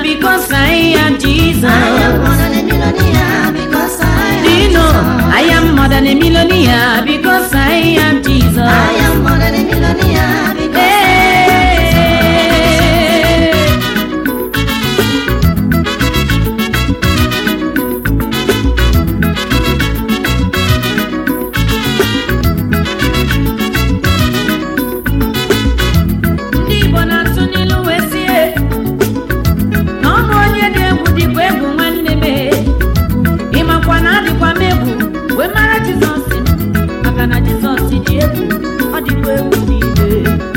because I am Jesus. I am more than a millionaire because I am Do you know Jesus. I am more than a millionaire because I am Jesus. I am more than a millionaire because Hey. Ndị Igbo na-atụ n'ilu wee sie na ọ bụ onye dị egwu dịkwa egwu nwanne m ịmakwa na adịkwa m egwu wee mara Jizọs m, maka na Jizọs dị egwu ọ dịkwa egwu niile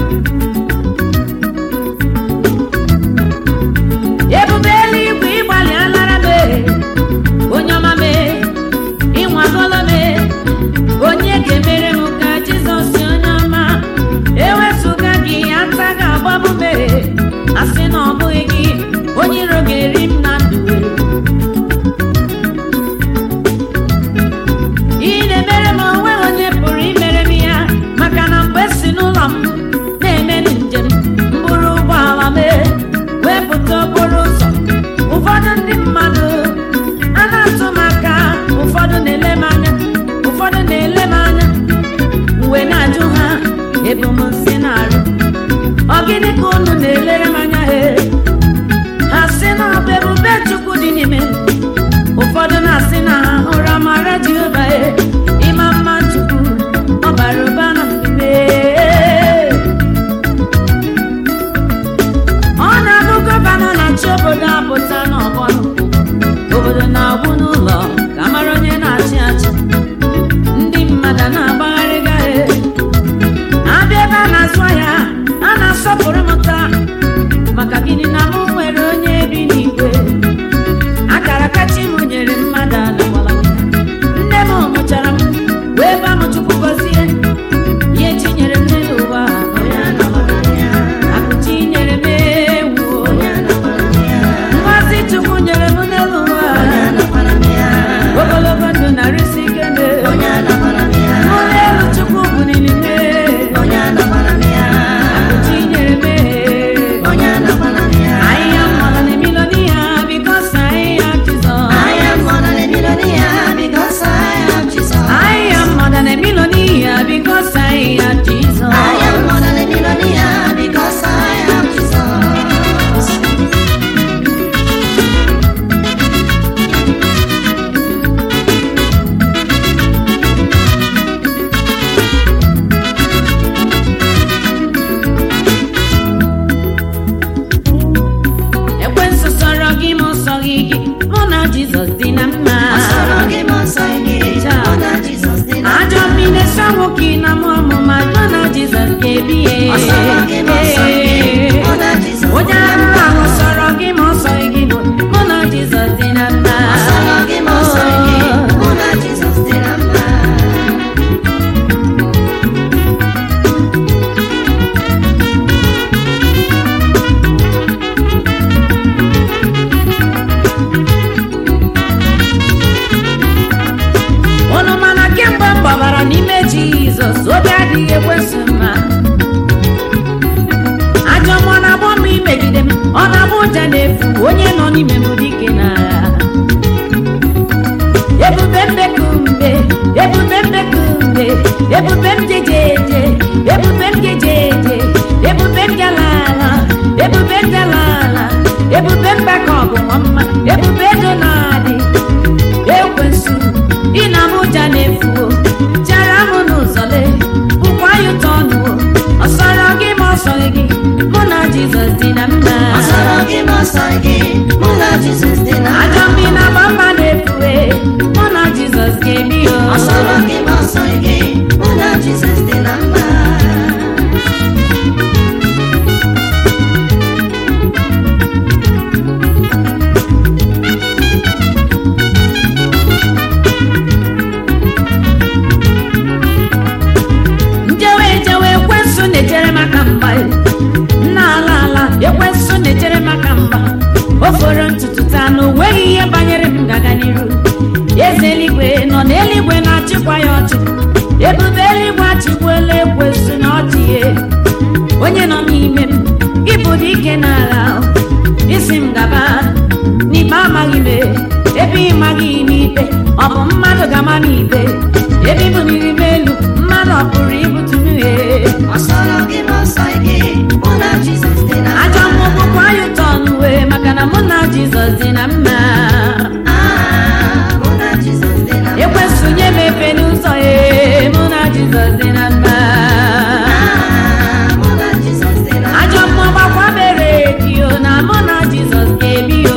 ebube eluigwe ịgbalị alara m onye ọma m ịnwagolo m onye ga-emere m ka Jizọs onye ọma ewezụga gị ata ga-agbabụ m asị na ọ bụghị gị onye iro ga-eri m na ndụ ị na-emere m onwe onye pụrụ imere m ya maka na mgbe si n'ụlọ m na-eme njem mbụrụ ụgbọala m wee pụta okporo ụzọ ụfọdụ ndị mmadụ a na-atụ m aka ụfọdụ na-ele m anya ụfọdụ na-ele m anya mgbe na-ajụ ha ebe m si na-arụ ọ gịnị ka unu na-elere m anya he ha sị na ọ bụ ebube chukwu dị n'ime m. ụfọdụ na-asị na ha hụrụ amara jehova e ịma mma chukwu ọ bara ụba na mbibe ọ na-abụ gọvanọ na-achị obodo apụta n'ọgbọnọ obodo na-agwụ n'ụlọ ka mara onye na-achị achị ndị mmadụ na-agbagharị gaghe abịa ebe a na-azụ ahịa a na-asọpụrụ m taa maka gịnị na m nwere onye bi n'igwe akara kachi m nyere mmadụ anagbala nne m mụchara m wee ba m chukwu gọzie ihe chinyere m n'elu ụwa onye anagbara m ya. akụchi nyere m ewu Onye anagbara m ya. ngozi chukwu nyere m n'elu ụwa Onye anagbara m ya. ogologo ndụ narịsi ike me Onye anagbara m ya. ụlọ elu chukwu buliri me Onye anagbara m ya. akụchi nyere m Onye anagbara m ya. I am more than a millionaire because I am Jesus. I am more than a millionaire because I am Jesus. I am more than a millionaire because I am Jesus. I am more than a millionaire because I am Jesus. ekwensu sọrọ gị ma ọ sọghị gị mụ na Jizọs dị na mma. Ọsọrọ gị ma ọsọ gị, mụ na Jizọs dị na Ajọ mma. mmiri sọ nwoke na mụ ọmụma mụ na Jizọs ga-ebi ya. Ọsọrọ gị ma ọsọ gị, mụ na Jizọs Onye dị na arụ mma. ahụ sọrọ gị ma ọ sọghị gị mụ na Jizọs dị na mma. Ọsọrọ gị ma ọsọ gị, mụ na Jizọs dị na mma. unu mana kemgbe m gbabara n'ime jizọs obi adịghị ekwesị mma ajọ mmụọ na-agbọ m imegide m ọ na-abụ ụja na-efu onye nọ n'ime m dike n'agha ebube mbekumbe ebube mbekumbe ebube m jejeje ebube m jejeje ebube m jalala ebube m jalala ebube m gbaka ọgụnwa mma ebube ego na-adị ekwensu ị na m ụja na-efuo jara m n'ụzọ le bụkwa ya ụtọ ọnụwo ọ sọrọ gị ma ọ sọghị gị mụ na jizọs dị na mma Ọsọrọ gị ma ọsọ gị, mụ na Jizọs dị na mma. ajọ mmiri na-agba mma na-efue mụ na jizọs ga-ebi o Ọsọrọ gị ma ọsọ gị, mụ na Jizọs dị na mma. njewe ejewe ekwensu na-echere maka mgba nna ala ala ekwensu na-echere maka mgba o foro ntutu taa na onweghị ihe banyere m gaga n'iru eze eluigwe nọ n'eluigwe na-achịkwa ya ọchị ebube eluigwe achịkwuola ekwensu na ọchị ya onye nọ n'ime m ịbụ dike n'agha isi m gaba n'ikpe amaghị m ebe ị maghị n'ikpe ọ bụ mmadụ ga-ama n'ikpe ebe ị buniri m elu mmadụ ọ pụrụ ibutu m ihe ọsọrọ gị bụ ọsọ ike mụ na Jizọs dị na ajọ mma. mmụọ bụkwa ya ụtọ n'uwe maka na mụ na jizọs dị na mma Ah, mụ na Jizọs dị na mma. ekwesị nye m efe n'ụzọ ya mụ na jizọs dị na mma Ah, mụ na Jizọs dị na mma. ajọ mmụọ gbakwa mere gị o na mụ na jizọs ga-ebi o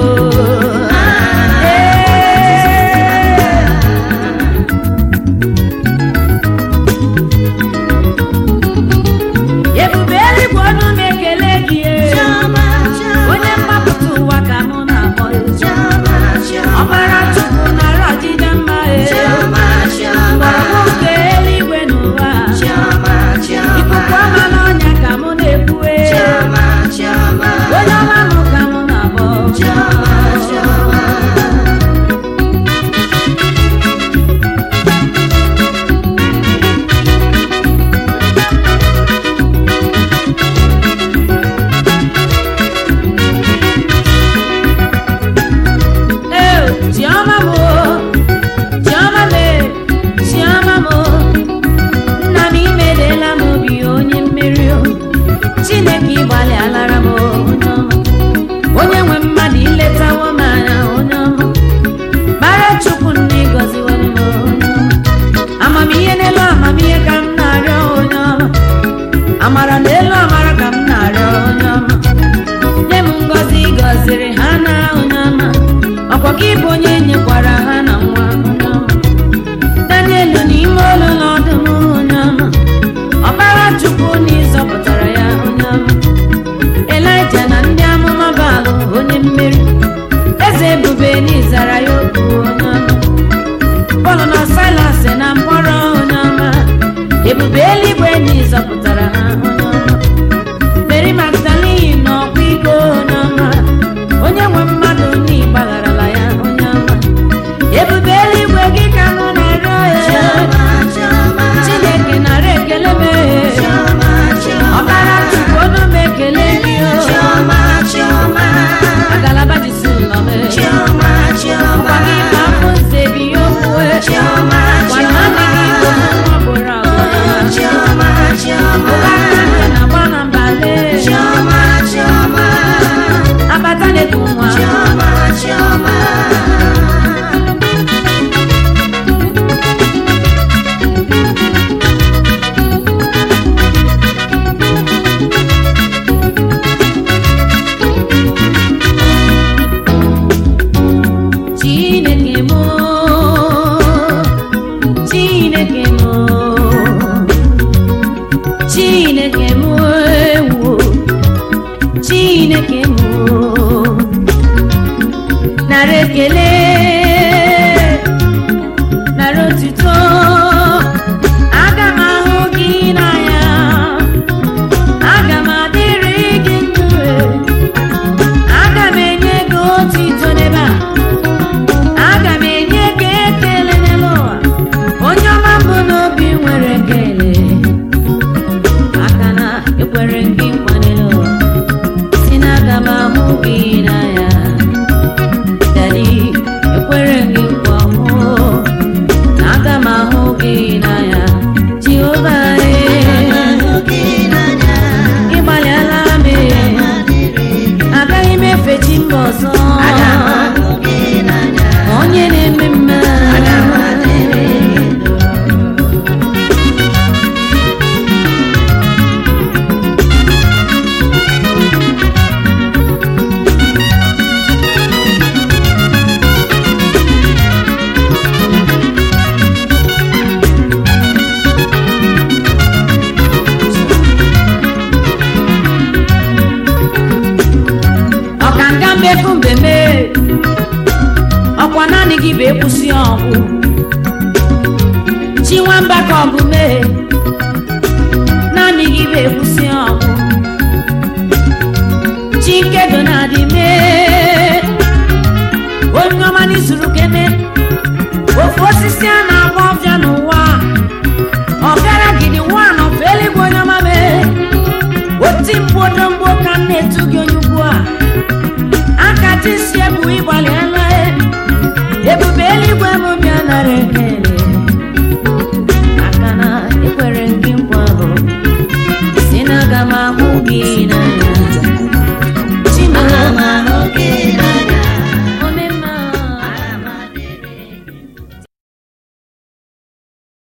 ebube eluigwe ọnụ na-ekele gị e. Chiọma, chiọma, onye mgbapụta ụwa ka mụ na-akpọ e. chiọma, chiọma, ọbara chukwu nara ọdịda mma e. chiọma, chiọma, mgbọrọgwụ nke eluigwe n'ụwa chiọma, chiọma, ikuku ọma n'ọnya ka mụ na-ekwu e. chiọma, chiọma, onye ọma mụ ka mụ na-akpọ chiọma, chiọma. Ee, chiọma m o, chiọma m e, chiọma m o. nna m imelela m obi onye mmeri o chineke ịgbalị alara m o, onye ọma onye nwe mmadụ iletawo m anya onye ọma bara chukwu nna ịgọziwere m onye ọma amamihe n'elu amamihe ka m na-arịọ onye ọma amara n'elu amara ka m na-arịọ onye ọma nye m ngọzi gọziri ha na onye ọma ọkwa gị bụ onye nyekwara ha na nwa onye ọma daniel n'ime olu n'ọdụm onye ọma ọbara chukwu na ịzọpụtara ya onye ọma elija na ndị amụma baalụ onye mmeri eze ebube n'ịzara ya okwu onye ọma pọl na silas na mkpọrọ onye ọma ebube eluigwe na ịzọpụtara ha onye ọma mary magdalene na ọkwa iko onye ọma onye nwe mmadụ na ịgbagharala ya onye ọma ebube eluigwe gị ka nọ na-arịọ ya Chiọma, chiọma, chineke nara ekele m chiọma, chiọma, ọbara chukwu ọnụ m ekele gị o chiọma, chiọma, agalaba jisi ụlọ m chiọma, chiọma, ọkwa gị ma afọ nze bi ya okwuwe chiọma, gwana nne gị bụ nwa gboro agbara chiọma, chiọma, ụba aka nte na agba na mbale chiọma, chiọma, abata na-eku nwa chiọma, chiọma. chineke m chineke m chineke m ewo chineke m nara ekele nara otuto aga m ahụ gị n'anya aga m adịrị gị ndụ aga m enye gị otuto n'ebe a aga m enye gị ekele n'elu ụwa onye ọma mbụ n'obi nwere ekele aka na ekwere gị nkwa n'elu ụwa si na aga m ahụ gị n'anya dadi ekwere gị nkwa mụ na aga m ahụ gị n'anya jehova ịgbalịala m agaghị m efe chi mba ọzọ onye na-eme mma ọkanga mmefu mbe mee ọkwa naanị gị bụ ekwusi ọgwụ chi nwamba ka ọ bụ mee naanị gị bụ ekwusi ọgwụ chi nkedo na-adị mee onye ọma n'izuru kene ofu osisi a na-agba ọbịa n'ụwa ọbịara gidi nwa nọfe eluigwe onye ọma mee oti mkpu odomgbo ka m na-etu gị onye ugbu a tisi ebu ịgbalị elu ebube eluigwe m bịa nara ekele maka na ekwere gị nkwa bụ si na aga m ahụ gị na